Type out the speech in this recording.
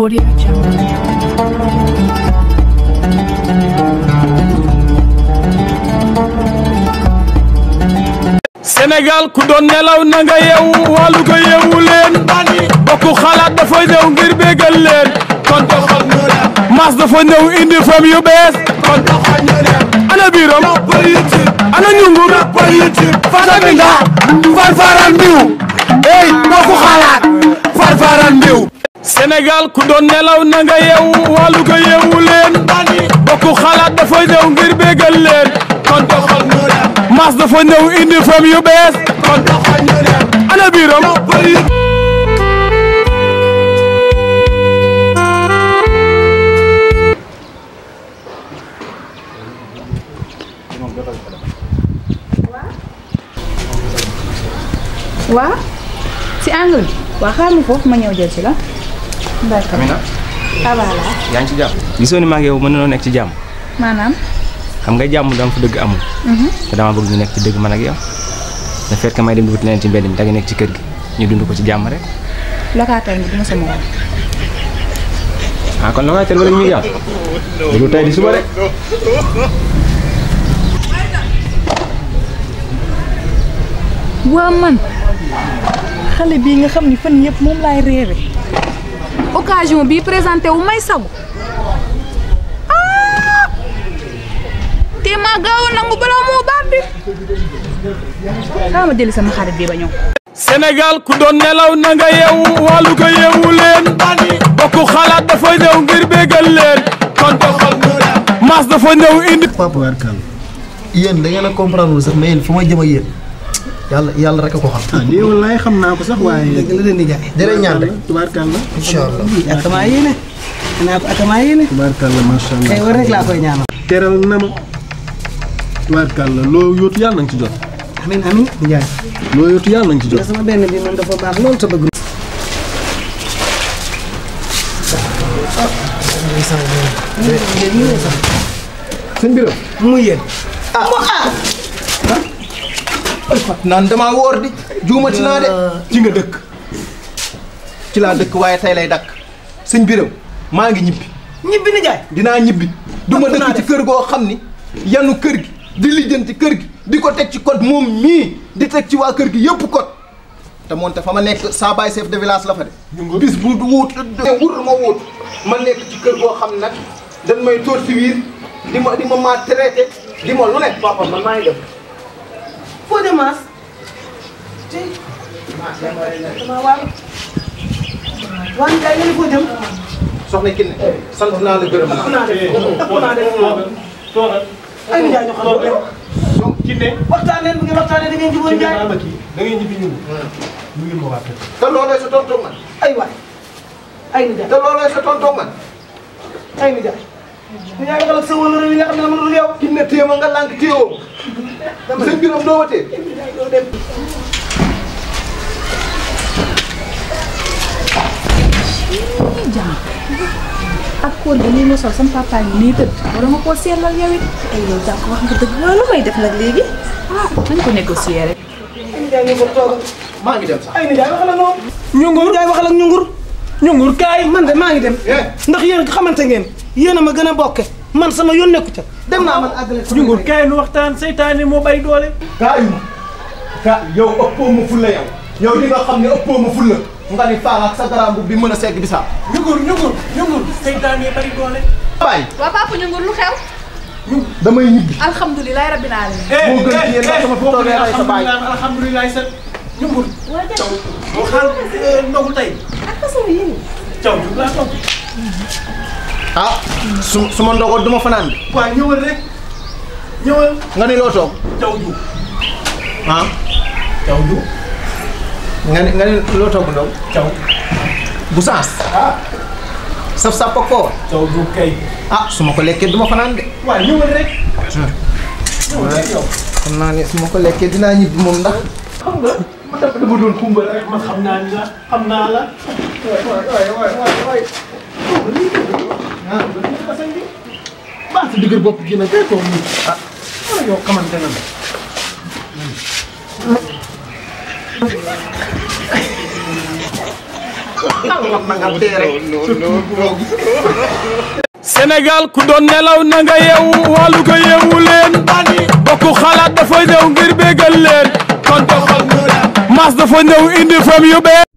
Audio Jungle. Sénégal ku doon nelaw na nga yeewu wàllu ko yeewu leen bokku xalaat dafa ñëw ngir bégal leen kon doxal ñu dem mas dafa ñëw indi fam yu bees kon doxal ñu dem ana biiram ana ñungur fata bi nga farfaran mbiw ey bokku xalaat farfaran mbiw Sénégal ku doon nelaw na nga yeewu wàllu ko yeewu leen bokku xalaat dafa ñëw ngir bégal leen kon doxal ñu dem mas dafa ñëw indi fam yu bees kon doxal ñu dem ana biiram waa si angle bi waa xaar ma foofu ma ñëw jël si la d'accord Amina ah voilà yaa ngi ci jàmm gisoo ni maa ngi yow mën nañoo nekk ci jàmm maanaam xam nga jàmm dama fa dëgg amul te dama bëgg ñu nekk ci dëgg man ak yow le fait que may dem di wuti leen ci mbedd mi da nga nekk ci kër gi ñu dund ko ci jàmm rek locataire bi duma sama woon ah kon locataire wala ñuy jàmm lu tey di suba rek waa man xale bii nga xam ni fan yëpp moom laay réere occasion bii présenté wu may sagu ah te maa gaaw a nangu balaa moo baat bi xaaral ma jëli sama xarit bi ba ñëw Sénégal ku doon nelaw na nga yeewu wàllu ko yeewu leen bokku xalaat dafa ñëw ngir bégal leen kon doxal ñu dem mas dafa ñëw indi papa warkal yéen da ngeen a comprendre wul sax mais yéen fu ma jëm ak yéen yàlla yàlla rek a ko xam. ah lii wallaay xam naa ko sax waaye. dëgg la leen di jaay. jërë ñaan rek tubaarkàlla. incha allah. akamaa yéene naa ko akamaa yéene tubaarkàlla macha allah. tey war rek laa koy ñaanal teral na ma. tubaarkàlla loo yóotu yàlla nañ ci jot. amin amin Ndiaye. loo yóotu yàlla nañ ci jot. nga sama benn bi moom dafa baax loolu te bëgg sëñ Birame. mu yéen naan damaa woor di. juumati naa de. ci nga dëkk. ci laa dëkk waaye tey lay dakk sëñ Birame maa ngi ñibbi. ñibbi ni jaay dinaa ñibbi. du ma Topp naa dëkk ci def. kër goo xam ni. yanu kër gi di lijjanti kër gi di ko teg ci code moom mii di teg ci waa kër gi yëpp code. te moonte fa ma nekk saa baay chef de village la fa de. bis bu wut wut ma wut. ma nekk ci kër goo xam nag dañ may torturer di ma di ma maa traité di ma lu ne. papa man maa ngi def. foo de maas dama waaw waa ni jaay yéen foo jëm soxna Kiné sant naa la gërëm naa. naa def ëpp naa def ay ni jaay ñu xam ne donc Kiné. waxtaan leen bu ngeen waxtaanee da ngeen jubóo Kiné jaay daa ma kii da ngay ñibbi ñun. ñu ngi ma waa kër. te looloo sa tonton man. ay waay ay ni jaay te looloo sa tonton man. ay ni jaay ni jaay waxal ak sa wóolu réew yi nga xam ne dama dul yow Kiné téye ma nga lànk téyewoo. sëñ biram doo ma téye. doo dem jàmm ak kóor gi nii ma sol sama papa ngi nii tëdd war nga koo seetlal yow it ay yow jàpp wax nga dëgg waaw lu may def nag léegi ah nañ ko négocier rek ay ni jaay ñu ko toogal maa ngi dem sax. ay ni jaay waxal ak moom ñungur jaay waxal ak ñungur ñungur kaay. man de maa ngi dem Eh. ndax yéen xamante ngeen yéen a ma gën a bokke man sama yoon nekku ca dem naa man àggale sama ñungur kaay nu waxtaan seytaane moo bay doole. kaayu ma. ka yow ëppoo ma fulla yow. yow li nga xam ne ëppoo ma fulla. nga ni faa ak sa garaam bi mën a segg bisaab. ñungur ñungur ñungur seytaane bari doole. bàyyi. waa papa ñu ngur lu xew damay ñibbi. alhamdulilah rabbil alamin moo gën ci yéen ndax sama fi toogee rey sa baay. alhamdulilah sa ñungur. caw boo xaar ndogu tey. caw ñu laa toog. ah su su ma ndogoon du ma fanaan bi. waaw ñëwal rek. ñëwal. nga ni loo toog. caw ju. ah caw ju. nga ni nga ni loo toog ndaw. caw. bu saas. saf sàpp ak foofa. caw ju kay. ah su ma ko lekkee du ma fanaan de. waaw ñëwal rek. ñëwal rek yow. xam naa ne su ma ko lekkee dinaa ñibbi moom ndax. xam nga ma dafa dama doon kumba rek. man xam naa ni la xam naa la. waay waay waay waay. baax si digër bopp gi nag kay toog nii. ah wala yow xamante na la. kon na nga tee rek Sénégal ku doon nelaw na nga yeewu wàllu ko yeewu leen bokku xalaat dafa ñëw ngir bégal leen kon doxal mu dem mas dafa ñëw indi fam yu bees